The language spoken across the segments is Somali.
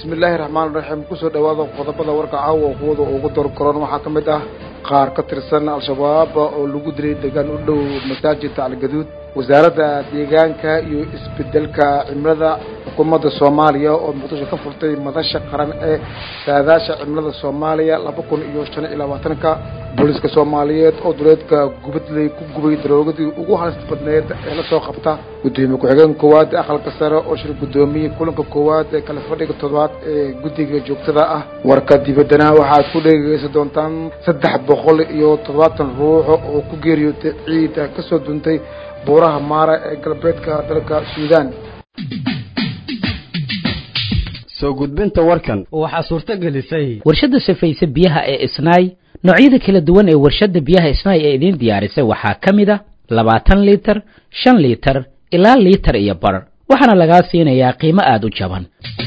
bismillaahi raxmaan raxiim kusoo dhawaada qodobada warka caawa kuwada ugu dorkoran waxaa ka mid ah qaar ka tirsan al-shabaab oo lagu dilay deegaan u dhow masaajidka algaduud wasaaradda deegaanka iyo isbedelka cimilada xukuumadda soomaaliya oo muqdisho ka furtay madasha qaran ee saadaasha cimilada soomaaliya laba kun iyo shan iyo labaatanka booliska soomaaliyeed oo duleedka gubadley ku gubay daroogadii ugu halista badneed ee la soo qabta gudoomiye ku-xigeen koowaad ee aqalka sare oo shir gudoomiyey kulanka koowaad ee kala fadhiga toddobaad ee guddiga joogtada ah warka dibaddana waxaad ku dhegeysan doontaan saddex boqol iyo toddobaatan ruux oo ku geeriyootay ciida ka soo duntay buuraha maara ee galbeedka dalka suudaan soo gudbinta warkan waxaa suurto gelisay warshadda safayse biyaha ee isnaay noocyada kala duwan ee warshadda biyaha isnaay ee idiin diyaarisay waxaa ka mid a labaatan liitar shan liitar ilaa liitar iyo bar waxaana lagaa siinayaa qiimo aada u jaban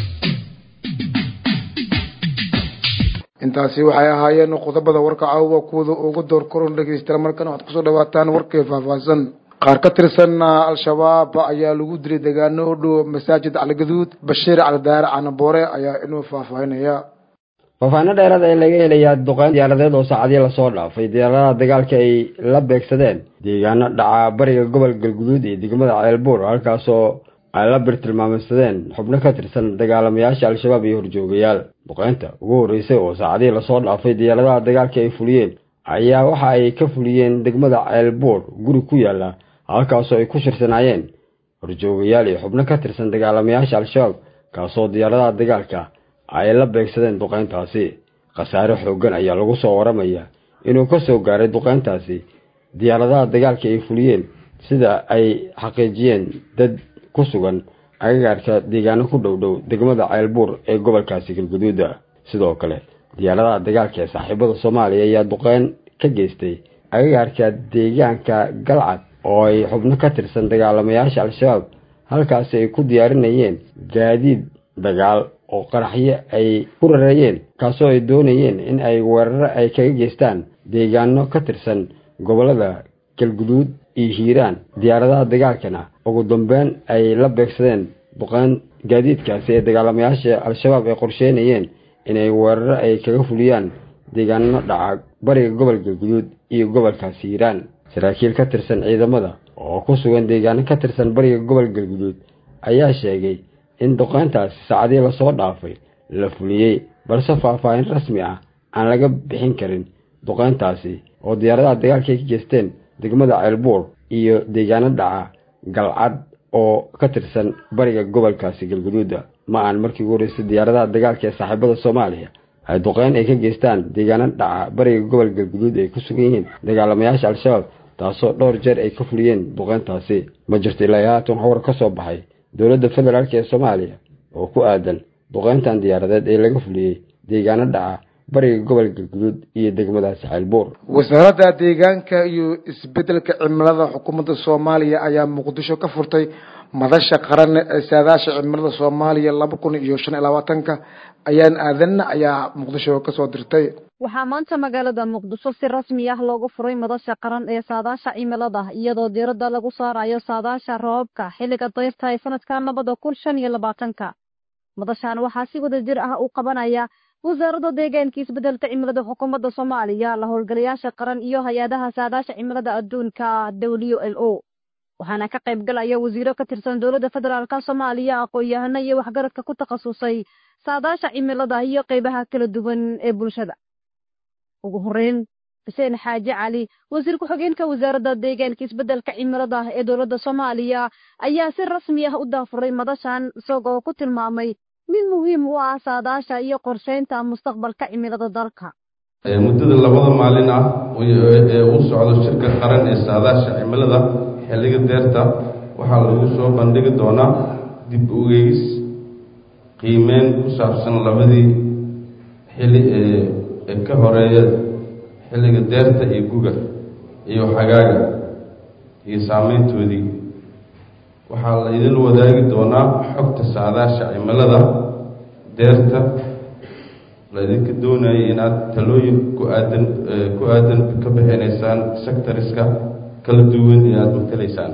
intaasi waxay ahaayeen qodobada warka caawa kuwada ugu door koron dhegeystayaal markan waxaad kusoo dhawaataan warkii faahfaahsan qaar ka tirsan al-shabaab ayaa lagu dilay deegaano u dhow masaajid caligaduud bashiir calidaare canaboore ayaa inuu faahfaahinaya faahfaahino dheeraad ee laga helayaa duqeyn diyaaradeed oo saacadii lasoo dhaafay diyaaradaha dagaalka ay la beegsadeen deegaano dhaca bariga gobol galguduud iyo degmada ceelbuur halkaasoo ay la birtilmaameysadeen xubno ka tirsan dagaalamayaasha al-shabaab iyo horjoogayaal duqeynta ugu horreysay oo saacadihii lasoo dhaafay diyaaradaha dagaalka ay fuliyeen ayaa waxa ay ka fuliyeen degmada ceelbuur guri ku yaala halkaasoo ay ku shirsanaayeen horjoogayaal iyo xubno ka tirsan dagaalamayaasha al-shabaab kaasoo diyaaradaha dagaalka ay la beegsadeen duqeyntaasi khasaare xooggan ayaa lagu soo waramaya inuu ka soo gaaray duqeyntaasi diyaaradaha dagaalka ay fuliyeen sida ay xaqiijiyeen dad ku sugan agagaarka deegaano ku dhow dhow degmada ceelbuur ee gobolkaasi galguduuda sidoo kale diyaaradaha dagaalka ee saaxiibada soomaaliya ayaa duqeyn ka geystay agagaarka deegaanka galcad oo ay xubno ka tirsan dagaalamayaasha al-shabaab halkaasi ay ku diyaarinayeen gaadiid dagaal oo qaraxyo ay ku rareeyeen kaasoo ay doonayeen in ay weeraro ay kaga geystaan deegaano ka tirsan gobollada galguduud iyo hiiraan diyaaradaha dagaalkana ugu dambeyn ay la beegsadeen duqeyn gaadiidkaasi ee dagaalamayaasha al-shabaab ay qorsheynayeen inay weeraro ay kaga fuliyaan deegaano dhaca bariga gobol galguduud iyo gobolkaasi hiiraan saraakiil ka tirsan ciidamada oo ku sugan deegaano ka tirsan bariga gobol galguduud ayaa sheegay in duqeyntaasi saacadii lasoo dhaafay la fuliyey balse faahfaahin rasmi ah aan laga bixin karin duqeyntaasi oo diyaaradaha dagaalka ay ka geysteen degmada ceelbuur iyo deegaano dhaca galcad oo ka tirsan bariga gobolkaasi galguduuda ma aan markii ugu horreysay diyaaradaha dagaalka ee saaxiibada soomaaliya ay duqeyn ay ka geystaan deegaano dhaca bariga gobol galguduud ay ku sugan yihiin dagaalamayaasha al-shabaab taasoo dhowr jeer ay ka fuliyeen duqeyntaasi ma jirto ilaa haatan howr ka soo baxay dowladda federaalk ee soomaaliya oo ku aadan duqeyntan diyaaradeed ee laga fuliyey deegaano dhaca bariga gobol galguduud iyo degmadaasi ceelbuur wasaaradda deegaanka iyo isbedelka cimilada xukuumadda soomaaliya ayaa muqdisho ka furtay madasha qaran ee saadaasha cimilada soomaaliya laba kun iyo shan iyo labaatanka ayaan aadanna ayaa muqdisho kasoo dirtay waxaa maanta magaalada muqdisho si rasmi ah loogu furay madasha qaran ee saadaasha cimilada iyadoo diiradda lagu saarayo saadaasha roobabka xilliga dayrta ee sanadka labada kun shan iyo labaatanka madashan waxaa si wada jir ah u qabanaya wasaaradda deegaanka isbedelka cimilada xukuumadda soomaaliya la howlgalayaasha qaran iyo hay-adaha saadaasha cimilada adduunka w l o waxaana ka qayb galaya wasiiro ka tirsan dowladda federaalka soomaaliya aqoon-yahano iyo waxgaradka ku takhasusay saadaasha cimilada iyo qeybaha kala duwan ee bulshada ugu horeyn xuseen xaaji cali wasiir ku-xigeenka wasaaradda deegaanka isbedelka cimilada ee dowladda soomaaliya ayaa si rasmi ah u daafuray madashan isagoo ku tilmaamay mid muhiim u ah saadaasha iyo qorsheynta mustaqbalka cimilada dalka muddada labada maalin ah ee uu socdo shirka qaran ee saadaasha cimilada xilliga deerta waxaa lagu soo bandhigi doonaa dib ugeys qiimeyn ku saabsan labadii xili ee ka horeeya xilliga deerta iyo guga iyo xagaaga iyo saameyntoodii waxaa la idin wadaagi doonaa xogta saadaasha cimilada deerta la idinka doonaya inaad talooyin ku aadan ku aadan ka bixinaysaan sectoriska kala duwan ee aada matalaysaan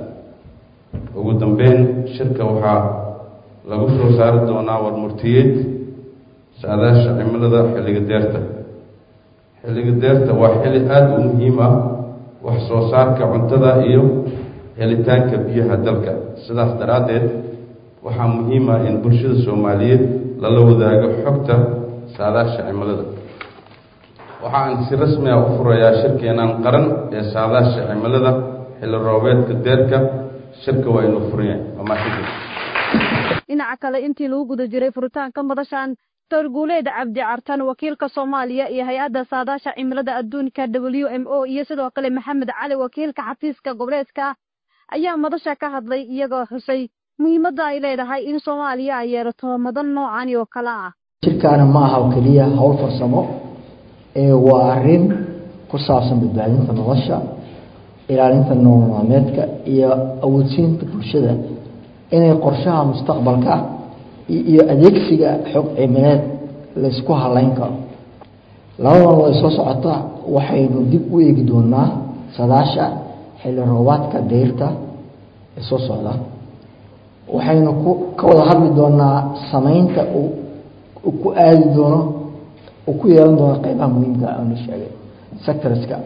ugu dambeyn shirka waxaa lagu soo saari doonaa warmurtiyeed saadaasha cimilada xilliga deerta xilliga deerta waa xilli aada u muhiim ah wax soo saarka cuntada iyo helitaanka biyaha dalka sidaas daraaddeed waxaa muhiim ah in bulshada soomaaliyeed lala wadaago xogta saadaasha cimilada waxa aan si rasmi ah u furayaa shirkeenan qaran ee saadaasha cimilada xilli roobeedka deerka shirka waa inuu furan yahay waa mahadsantied dhinaca kale intii lagu guda jiray furitaanka madashan doctor guuleed cabdi cartan wakiilka soomaaliya iyo hay-adda saadaasha cimilada adduunka w m o iyo sidoo kale maxamed cali wakiilka xafiiska goboleedka ayaa madasha ka hadlay iyagoo xusay muhiimadda ay leedahay in soomaaliya ay yeelato madan noocani oo kale ah shirkaana ma aha oo keliya howl farsamo ee waa arrin ku saabsan badbaadinta nolosha ilaalinta nolol maalmeedka iyo awoodsiinta bulshada inay qorshaha mustaqbalka iyo adeegsiga xog cimileed laysku halayn karo labadan way soo socotaa waxaynu dib u eegi doonaa sadaasha xilli roobaadka dayrta ee soo socda waxaynu ku ka wada hadli doonaa sameynta uu ku aadi doono uu ku yeelan doono qeybaha muhiimka aanu sheegay sectorska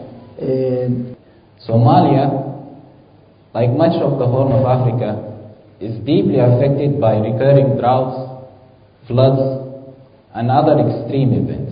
Somalia, like much of the Horn of Africa, is deeply affected by recurring droughts, floods, and other extreme events.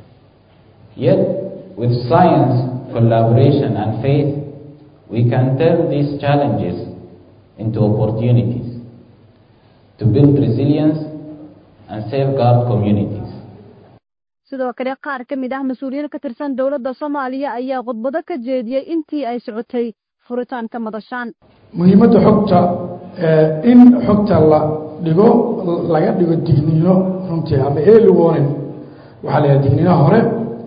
Yet, with science, collaboration, and faith, we can turn these challenges into opportunities to build resilience and safeguard communities. sidoo kale qaar ka mid ah mas-uuliyiin ka tirsan dowladda soomaaliya ayaa khudbado ka jeediyey intii ay socotay furitaanka madashaan muhiimadda xogta in xogta la dhigo laga dhigo digniino runtii ama early warning waxaa la yidhaha digniinaha hore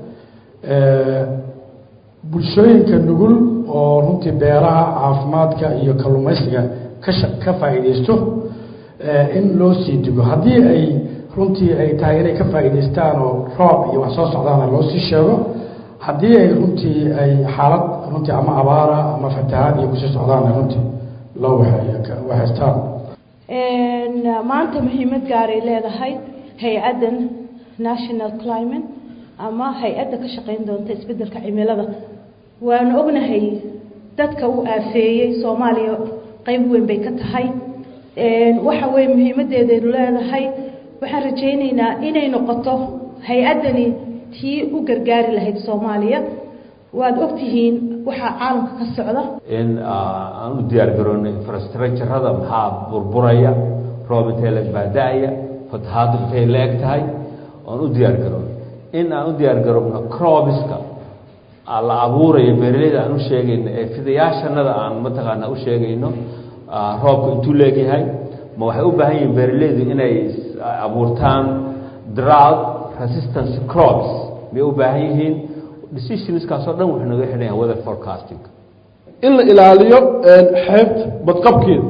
bulshooyinka nugul oo runtii beeraha caafimaadka iyo kalluumaysiga kasha ka faa'iidaysto in loo sii digo haddii ay runtii ay tahay inay ka faa'iidaystaan oo roob iyo wax soo socdaana loo sii sheego haddii ay runtii ay xaalad runtii ama abaara ama fatahaad iyo kusii socdaana runtii loo waxaystaan maanta muhiimad gaaray leedahay hay-addan national climate ama hay-adda ka shaqayn doonta isbeddelka cimilada waanu ognahay dadka u aafeeyey soomaaliya qeyb weyn bay ka tahay waxa weye muhiimaddeedaynu leedahay waxaan rajaynaynaa inay noqoto hay-addani tii u gargaari lahayd soomaaliya waad ogtihiin waxaa caalamka ka socda in aan u diyaar garoonno infrastructurada maxaa burburaya roob intay la baada-aya fatahaadu intay la eg tahay aan u diyaar garoonno in aan u diyaar garoonno crobiska la abuurayo beeraleyda aan u sheegayno ee fidayaashanada aan mataqaanaa u sheegayno roobka intuu leegyahay ma waxay u baahan yihiin beeraleydu inay abuurtaan drought resistance crops may u baahan yihiin decisionskaasoo dhan wuxuu naga xidhan yahay weather forecasting in la ilaaliyo xeebta badqabkeeda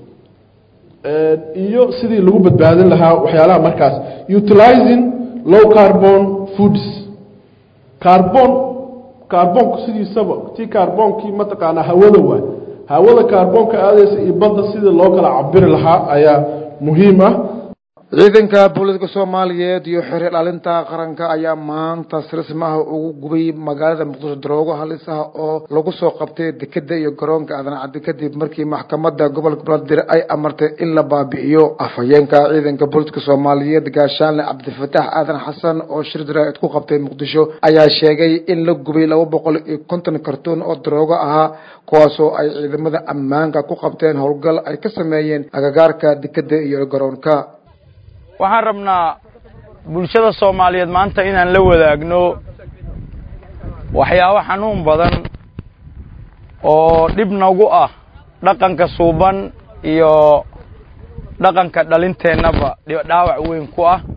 iyo sidii lagu badbaadin lahaa waxyaalaha markaas utilizing low carbon foods carbon carbonku sidiisaba tii carboonkii mataqaanaa hawada waay hawada carbonka aadaysa iyo badda sidii loo kala cabiri lahaa ayaa muhiim ah ciidanka booliska soomaaliyeed iyo xeer ilaalinta qaranka ayaa maanta si rasmi ah ugu gubay magaalada muqdisho daroogo halis ah oo lagu soo qabtay dekeda iyo garoonka aadan caddi kadib markii maxkamadda gobolka banaadir ay amartay in la baabi'iyo afhayeenka ciidanka booliska soomaaliyeed gaashaanle cabdifatax aadan xasan oo shir jaraa'id ku qabtay muqdisho ayaa sheegay in la gubay laba boqol iyo konton kartuun oo daroogo ahaa kuwaasoo ay ciidamada ammaanka ku qabteen howlgal ay ka sameeyeen agagaarka dekeda iyo garoonka waxaan rabnaa bulshada soomaaliyeed maanta inaan la wadaagno waxyaabo xanuun badan oo dhib nagu ah dhaqanka suuban iyo dhaqanka dhalinteennaba dhaawac weyn ku ah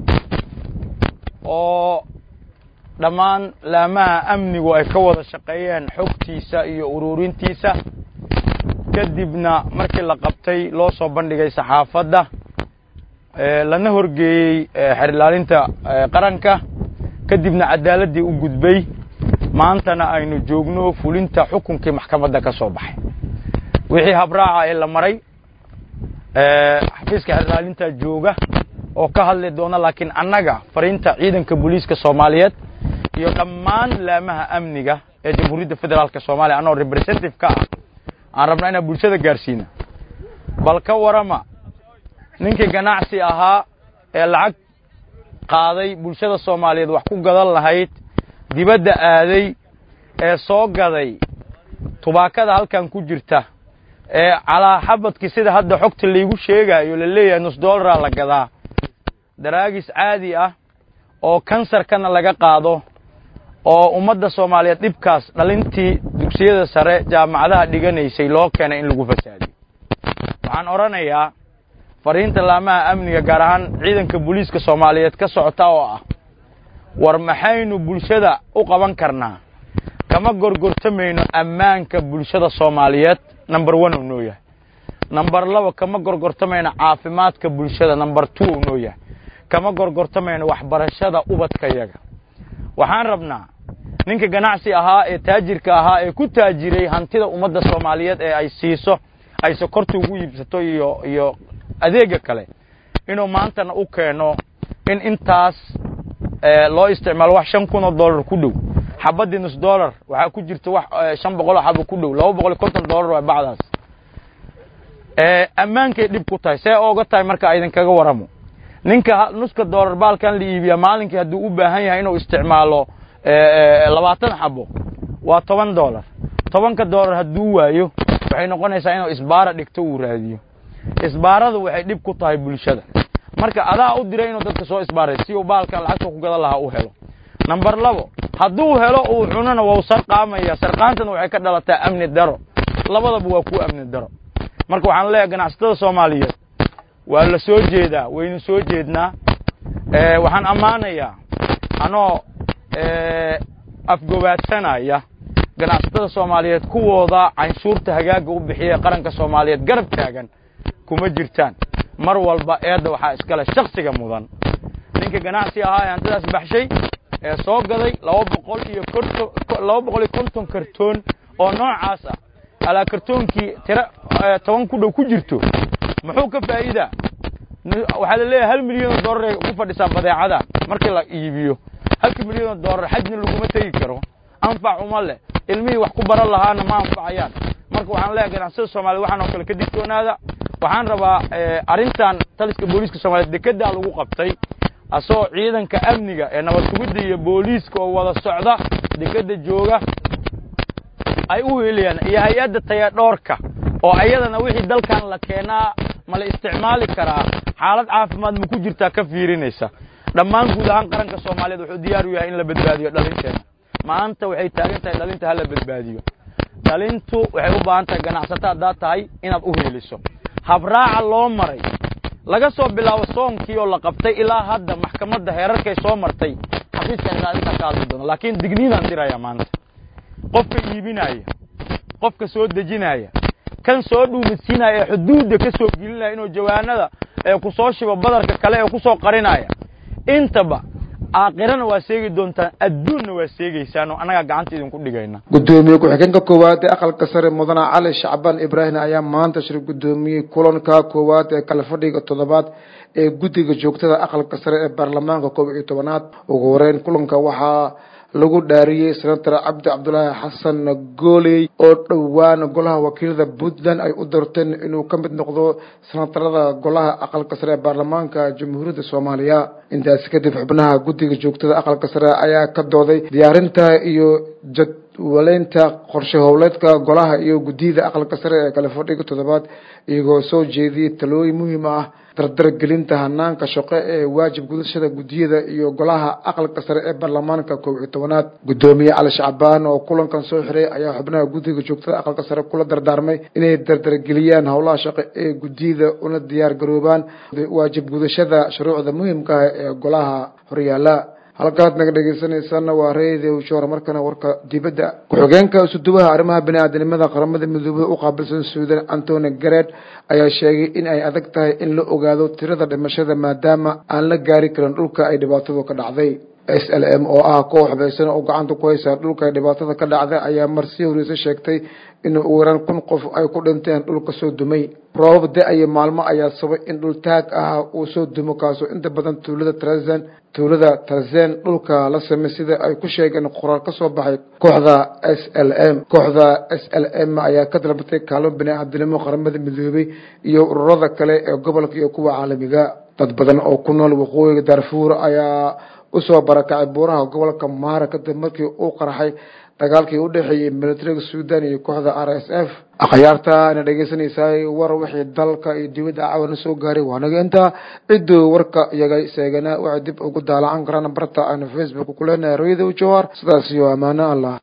oo dhammaan laamaha amnigu ay ka wada shaqeeyeen xogtiisa iyo ururintiisa kadibna markii la qabtay loo soo bandhigay saxaafadda lana horgeeyey xer ilaalinta qaranka kadibna cadaaladdii u gudbay maantana aynu joogno fulinta xukunkii maxkamadda ka soo baxay wixii habraaca ee la maray xafiiska xer ilaalinta jooga oo ka hadli doona laakiin annaga fariinta ciidanka booliiska soomaaliyeed iyo dhammaan laamaha amniga ee jamhuuriyadda federaalka soomaaliya annagoo representative ka ah aan rabnaa inaan bulshada gaarsiina bal ka warama ninkii ganacsi ahaa ee lacag qaaday bulshada soomaaliyeed wax ku gadan lahayd dibadda aaday ee soo gaday tubaakada halkan ku jirta ee calaa xabadkii sida hadda xogta laygu sheegaayo la leeyahay nus dollaraa la gadaa daraagis caadi ah oo kansarkana laga qaado oo ummadda soomaaliyeed dhibkaas dhalintii dugsiyada sare jaamacadaha dhiganaysay loo keenay in lagu fasaadiyo waxaan odhanayaa fariinta laamaha amniga gaar ahaan ciidanka booliiska soomaaliyeed ka socota oo ah war maxaynu bulshada u qaban karnaa kama gorgortamayno ammaanka bulshada soomaaliyeed number one uu noo yahay number laba kama gorgortamayno caafimaadka bulshada number two uu noo yahay kama gorgortamayno waxbarashada ubadkayaga waxaan rabnaa ninka ganacsi ahaa ee taajirka ahaa ee ku taajiray hantida ummadda soomaaliyeed ee ay siiso ay sokorta ugu iibsato iyo iyo adeega kale inuu maantana u keeno in intaas loo isticmaalo wax shan kun oo dollar ku dhow xabadii nus dollar waxaa ku jirta wax shan boqol oo xabo ku dhow laba boqol iyo konton dollar waa bacdaas ammaankay dhib ku tahay see ooga tahay marka idinkaga waramo ninka nuska dollar baalkan la iibiya maalinkii hadduu u baahan yahay inuu isticmaalo labaatan xabo waa toban dollar tobanka dollar hadduu waayo waxay noqonaysaa inuu isbaara dhigto uu raadiyo isbaaradu waxay dhib ku tahay bulshada marka adaa u diray inuu dadka soo isbaaray si uu baalkan lacagta ku gadan lahaa u helo number labo hadduu helo uu cunona waa u sarqaamaya sarqaantana waxay ka dhalataa amni daro labadaba waa ku amni daro marka waxaan leeyahay ganacsatada soomaaliyeed waa la soo jeedaa waynu soo jeednaa waxaan ammaanayaa anoo afgobaadsanaya ganacsatada soomaaliyeed kuwooda canshuurta hagaaga u bixiya qaranka soomaaliyeed garab taagan kuma jirtaan mar walba eedda waxaa iskale shaksiga mudan ninka ganacsi ahaa ee hantidaas baxshay ee soo gaday laba boqol iyo konton laba boqol iyo konton kartoon oo noocaas ah alaa kartoonkii tiro toban ku dhow ku jirto muxuu ka faa'iidaa waxaa la leeyahay hal milyan oo dollar ay ku fadhisaa badeecada markii la iibiyo halka milyan oo dollar xajna laguma tegi karo anfac uma leh ilmihii wax ku baran lahaana ma anfacayaan marka waxaan leeyahay ganacsada soomaliya waxaan oo kale ka digtoonaada waxaan rabaa arrintan taliska booliiska soomaliyeed dekedaa lagu qabtay asagoo ciidanka amniga ee nabad sugidda iyo booliiska oo wada socda dekeda jooga ay u helayaan iyo hay-adda tayadhoorka oo ayadana wixii dalkan la keenaa ma la isticmaali karaa xaalad caafimaad ma ku jirtaa ka fiirinaysa dhammaan guud ahaan qaranka soomaaliyeed wuxuu diyaar u yahay in la badbaadiyo dhalinteena maanta waxay taagan tahay dhalinta hala badbaadiyo dhalintu waxay u baahan tahay ganacsato haddaad tahay inaad u heeliso habraaca loo maray laga soo bilaabo soonkii oo la qabtay ilaa hadda maxkamadda heerarkay soo martay xafiiska ilaalinta ka hadli doona laakiin digniidaan diraya maanta qofka iibinaya qofka soo dejinaya kan soo dhuumadsiinaya ee xuduudda ka soo gelinaya inuu jawaanada ee ku soo shibo badarka kale ee ku soo qarinaya intaba aakhirana waa seegi doontaan adduunna waa seegaysaan oo annagaa gacanta idinku dhigayna gudoomiye ku-xigeenka koowaad ee aqalka sare mudane cali shacbaan ibraahim ayaa maanta shir gudoomiyey kulanka koowaad ee kala fadhiga toddobaad ee guddiga joogtada aqalka sare ee baarlamaanka koob iyo tobanaad ugu horeyn kulanka waxaa lagu dhaariyey senator cabdi cabdulaahi xasan gooley oo dhowaan golaha wakiilada puntland ay u doorteen inuu ka mid noqdo senatarada golaha aqalka sare ee baarlamaanka jamhuuriyadda soomaaliya intaasi kadib xubnaha guddiga joogtada aqalka sare ayaa ka dooday diyaarinta iyo jadwaleynta qorshe howleedka golaha iyo guddiyada aqalka sare ee kale fadhiga toddobaad iyagoo soo jeediyey talooyin muhiim ah dardargelinta hanaanka shaqo ee waajib gudashada guddiyada iyo golaha aqalka sare ee baarlamaanka koob iyo tobanaad guddoomiye cali shacbaan oo kulankan soo xiray ayaa xubnaha guddiga joogtada aqalka sare kula dardaarmay inay dardargeliyaan howlaha shaqo ee guddiyada una diyaar garoobaan waajib gudashada shuruucda muhiimka ah ee golaha horyaala halkaad naga dhegeysanaysaana waa reedio shoor markana warka dibadda ku-xigeenka isuduwaha arrimaha bini-aadanimada qaramada midoobay u qaabilsan suudan antony gared ayaa sheegay in ay adag tahay in la ogaado tirada dhimashada maadaama aan la gaari karin dhulka ay dhibaatadu ka dhacday s l m oo ah koox xubeysan oo gacanta ku haysa dhulka dhibaatada ka dhacday ayaa marsii horeysa sheegtay in ugu yaraan kun qof ay ku dhinteen dhulka soo dumay roobab da-aya maalmo ayaa sabay in dhul taag ah uu soo dumo kaasoo inta badan tuulada trazan tuulada tarzen dhulka la samey sida ay ku sheegeen qoraal ka soo baxay kooxda s l m kooxda s l m ayaa ka dalbatay kaalmo bini-aadinimo qaramada midoobay iyo ururada kale ee gobolka iyo kuwa caalamiga dad badan oo ku nool waqooyiga darfuur ayaa usoo barakacay buuraha gobolka maara kadib markii uu qarxay dagaalkii u dhexeeyey militariga suudan iyo kooxda r s f akhyaarta ina dhegeysanaysaay war wixii dalka iyo dibadda cawana soo gaaray waanaga intaa cidduu warka iyaga seegana waxay dib ugu daalacan karaan barta aanu facebook ku leenahay rayada jawhar sidaas iyo ammaano allah